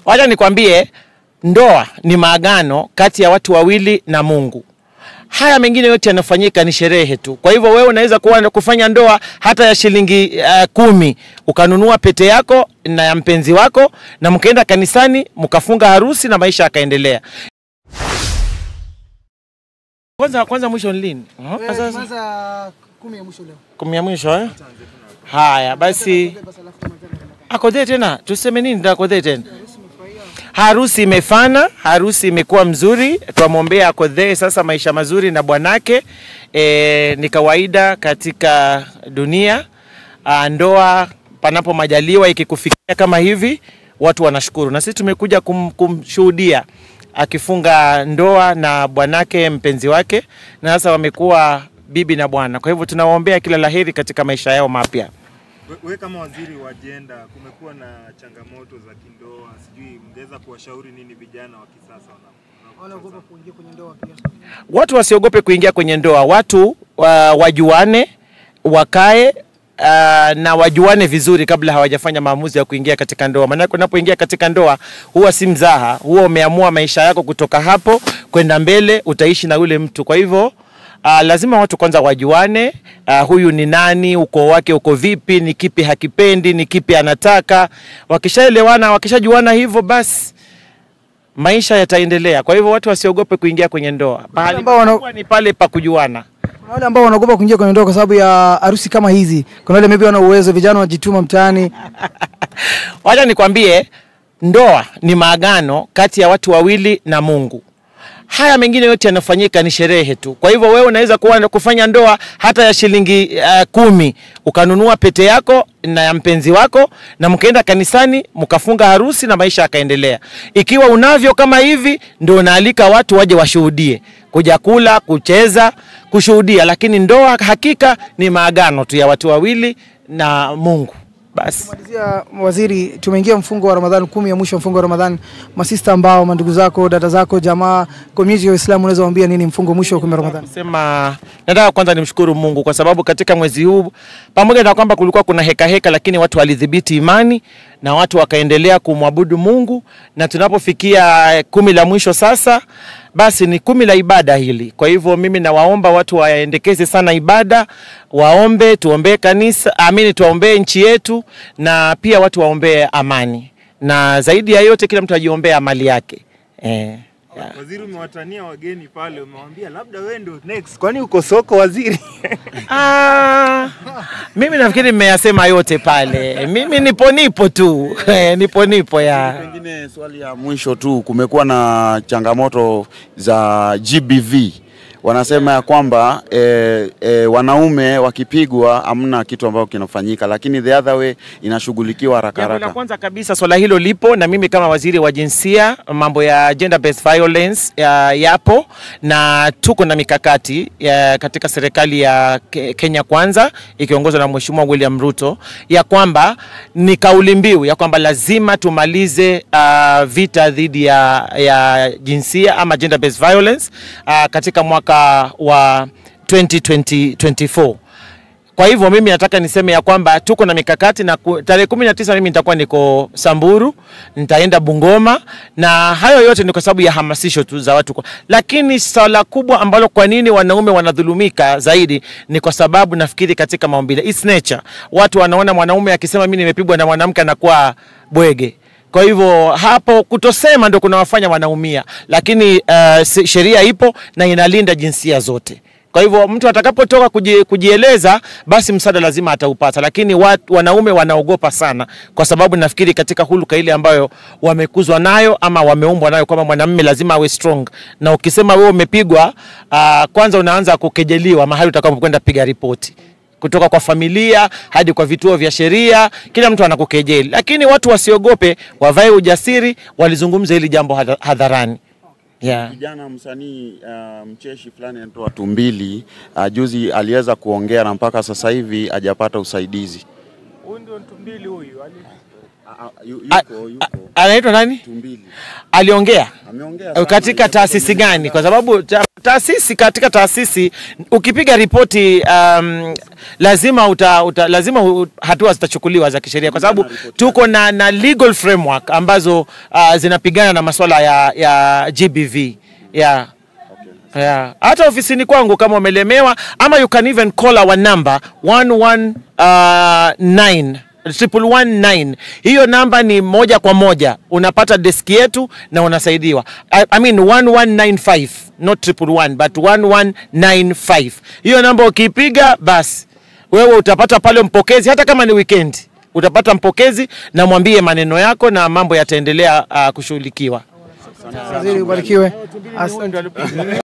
Wacha nikwambie, ndoa ni maagano kati ya watu wawili na Mungu. Haya mengine yote yanafanyika ni sherehe tu. Kwa hivyo wewe unaweza kuwa kufanya ndoa hata ya shilingi uh, kumi ukanunua pete yako na ya mpenzi wako na mkaenda kanisani mkafunga harusi na maisha yakaendelea. Kwanza kwanza mwisho ni lini? Uh, sasa Kwanza kumi ya mwisho leo. kumi ya mwisho eh? Haya basi, akodhe tena, tuseme nini? ndio Akodhe tena harusi imefana, harusi imekuwa mzuri, twamwombea akodhee sasa maisha mazuri na bwanake. E, ni kawaida katika dunia a, ndoa panapo majaliwa ikikufikia kama hivi, watu wanashukuru, na sisi tumekuja kum, kumshuhudia akifunga ndoa na bwanake mpenzi wake, na sasa wamekuwa bibi na bwana. Kwa hivyo tunawaombea kila laheri katika maisha yao mapya. We- We kama waziri wa jenda, kumekuwa na changamoto za kindoa, sijui mngeweza kuwashauri nini vijana wa kisasa wana- Wanaogopa kuingia kwenye ndoa pia. watu wasiogope kuingia kwenye ndoa, watu wa, wajuane, wakae uh, na wajuane vizuri kabla hawajafanya maamuzi ya kuingia katika ndoa. Maanake unapoingia katika ndoa huwa si mzaha, huwa umeamua maisha yako kutoka hapo kwenda mbele, utaishi na yule mtu. Kwa hivyo Uh, lazima watu kwanza wajuane. Uh, huyu ni nani, ukoo wake uko vipi, ni kipi hakipendi, ni kipi anataka. Wakishaelewana, wakishajuana hivyo, basi maisha yataendelea. Kwa hivyo watu wasiogope kuingia kwenye ndoa. Pahali ambao wana- pakubwa ni pale pa kujuana. Kuna wale ambao wanaogopa kuingia kwenye ndoa kwa sababu ya harusi kama hizi. Kuna wale maybe wana uwezo, vijana wajituma mtaani. Wacha nikwambie, ndoa ni maagano kati ya watu wawili na Mungu. Haya mengine yote yanafanyika ni sherehe tu. Kwa hivyo wewe unaweza kuwa kufanya ndoa hata ya shilingi uh, kumi ukanunua pete yako na ya mpenzi wako na mkaenda kanisani mkafunga harusi na maisha yakaendelea. Ikiwa unavyo kama hivi, ndio unaalika watu waje washuhudie, kuja kula, kucheza, kushuhudia. Lakini ndoa hakika ni maagano tu ya watu wawili na Mungu. Basi. Malizia waziri, tumeingia mfungo wa Ramadhani, kumi ya mwisho wa mfungo wa Ramadhani. Masista ambao mandugu zako, dada zako, jamaa, community ya Uislamu, unaweza waambia nini mfungo mwisho wa kumi wa Ramadhani? Sema nataka kwanza nimshukuru Mungu kwa sababu katika mwezi huu pamoja na kwamba kulikuwa kuna heka heka, lakini watu walidhibiti imani na watu wakaendelea kumwabudu Mungu, na tunapofikia eh, kumi la mwisho sasa, basi ni kumi la ibada hili. Kwa hivyo mimi nawaomba watu waendekeze sana ibada, waombe, tuombee kanisa, amini, tuombee nchi yetu, na pia watu waombee amani, na zaidi ya yote kila mtu ajiombee mali yake eh. Yeah. Waziri, umewatania wageni pale, umewambia labda wewe ndio next, kwani uko soko waziri? Ah, mimi nafikiri mmeyasema yote pale. Mimi nipo nipo tu nipo nipo ya Pengine swali ya mwisho tu, kumekuwa na changamoto za GBV. Wanasema ya kwamba e, e, wanaume wakipigwa hamna kitu ambacho kinafanyika, lakini the other way inashughulikiwa haraka Jambo la haraka. kwanza kabisa swala hilo lipo, na mimi kama waziri wa jinsia, mambo ya gender based violence ya, yapo na tuko na mikakati ya, katika serikali ya Ke- Kenya Kwanza ikiongozwa na Mheshimiwa William Ruto ya kwamba ni kauli mbiu ya kwamba lazima tumalize uh, vita dhidi ya, ya jinsia ama gender based violence uh, katika mwaka wa 2024 kwa hivyo mimi nataka niseme ya kwamba tuko na mikakati na ku- tarehe kumi na tisa mimi nitakuwa niko Samburu, nitaenda Bungoma na hayo yote ni kwa sababu ya hamasisho tu za watu. kwa- Lakini swala kubwa ambalo kwa nini wanaume wanadhulumika zaidi ni kwa sababu nafikiri katika maumbile, it's nature. Watu wanaona mwanaume akisema mimi nimepigwa na mwanamke anakuwa bwege. Kwa hivyo hapo kutosema ndio kunawafanya wanaumia, lakini uh, se- sheria ipo na inalinda jinsia zote. Kwa hivyo mtu atakapotoka kuji, kujieleza basi msaada lazima ataupata, lakini wat, wanaume wanaogopa sana, kwa sababu nafikiri katika huluka ile ambayo wamekuzwa nayo ama wameumbwa nayo kwamba mwanamume lazima awe strong, na ukisema wewe umepigwa, uh, kwanza unaanza kukejeliwa mahali utakapokwenda piga ripoti kutoka kwa familia hadi kwa vituo vya sheria, kila mtu anakukejeli, lakini watu wasiogope, wavae ujasiri, walizungumza hili jambo hadha- hadharani yeah. Kijana msanii uh, mcheshi fulani anatoa tumbili uh, juzi aliweza kuongea na mpaka sasa hivi hajapata usaidizi. Huyu ndio Tumbili huyu. Ah, ah, yu- A- yuko, a- yuko. anaitwa nani? Tumbili Aliongea Ame- Ameongea sana. katika taasisi gani? Kwa sababu ta, taasisi katika taasisi ukipiga ripoti um, lazima uta, uta, lazima u- hatua zitachukuliwa za kisheria, kwa sababu tuko na, na legal framework ambazo uh, zinapigana na masuala ya, ya GBV yeah. Yeah. Hata ofisini kwangu kama umelemewa ama you can even call our number 119 triple one nine. Hiyo namba ni moja kwa moja unapata deski yetu na unasaidiwa. I, I mean 1195 not triple one but 1195. Hiyo namba ukiipiga basi wewe utapata pale mpokezi, hata kama ni weekend utapata mpokezi na mwambie maneno yako na mambo yataendelea uh, kushughulikiwa. Waziri ubarikiwe. Asante.